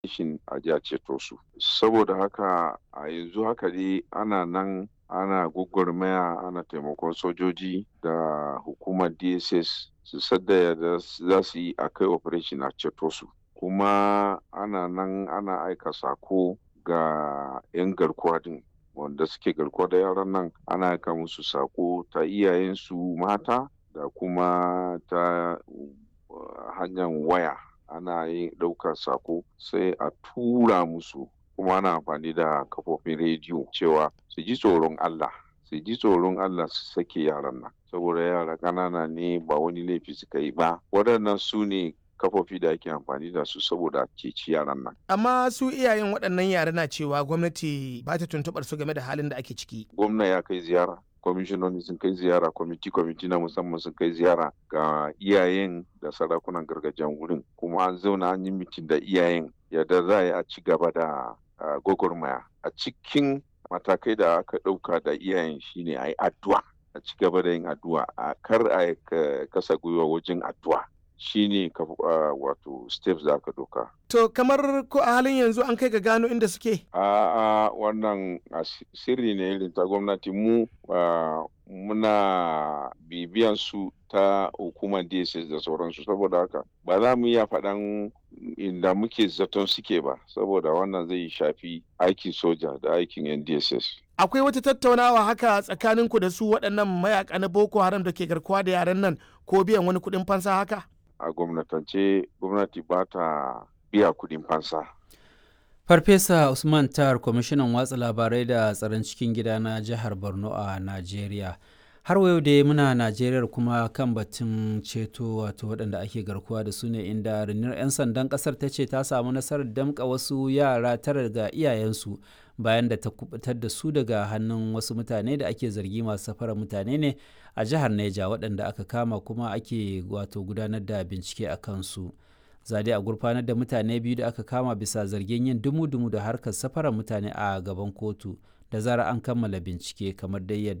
shin a ji a ceto su saboda haka a yanzu haka dai ana nan ana gwagwarmaya ana taimakon sojoji da hukumar dss su sadda da za su yi a kai operation a ceto su kuma ana nan ana aika sako ga 'yan garkuwa din wanda suke garkuwa da yaran nan ana aika musu sako ta iyayensu mata da kuma ta hanyar waya ana yin ɗaukar sako sai a tura musu kuma ana amfani da kafofin rediyo cewa su ji tsoron Allah su ji tsoron Allah su sake yaran nan saboda yara ƙanana ne ba wani laifi suka yi ba waɗannan su ne kafofi da ake amfani da su saboda ceci yaran nan. Amma su iyayen waɗannan yara na cewa gwamnati ba ta tuntuɓar su game da halin da ake ciki. Gwamna ya kai ziyara kwamishinoni sun kai ziyara kwamiti kwamiti na musamman sun kai ziyara ga iyayen da sarakunan gargajiyan wurin kuma an zauna an yi mitin da iyayen yadda za a yi a ci gaba da gwagwarmaya a cikin matakai da aka ɗauka da iyayen shine a yi addu'a a ci gaba da yin addu'a a kar a kasa gwiwa wajen addu'a shine wato steps da aka doka. To kamar ko a halin yanzu an kai ga gano inda suke? A wannan sirri ne irin ta gwamnati mu muna bibiyan su ta hukumar DSS da sauransu saboda haka ba za mu iya faɗan inda muke zaton suke ba saboda wannan zai shafi aikin soja da aikin yan DSS. Akwai wata tattaunawa haka tsakaninku da su waɗannan mayaka na Boko Haram da ke garkuwa da yaran nan ko biyan wani kuɗin fansa haka? a gwamnatance gwamnati ba ta biya kudin fansa. Farfesa Usman Tar, kwamishinan watsa labarai da tsaron cikin gida na jihar Borno a Najeriya. Har wayo da muna Najeriya kuma kan batun ceto wato waɗanda ake garkuwa da su ne inda rundunar 'yan sandan ƙasar ta ce ta samu nasarar damƙa wasu yara tara daga iyayensu bayan da ta kubutar da su daga hannun wasu mutane da ake zargi masu safarar mutane ne a jihar Neja waɗanda aka kama kuma ake wato gudanar da bincike a kansu. Zade a gurfanar da mutane biyu da aka kama bisa zargin yin dumu-dumu da harkar safarar mutane a gaban kotu da zara an kammala bincike kamar dai yadda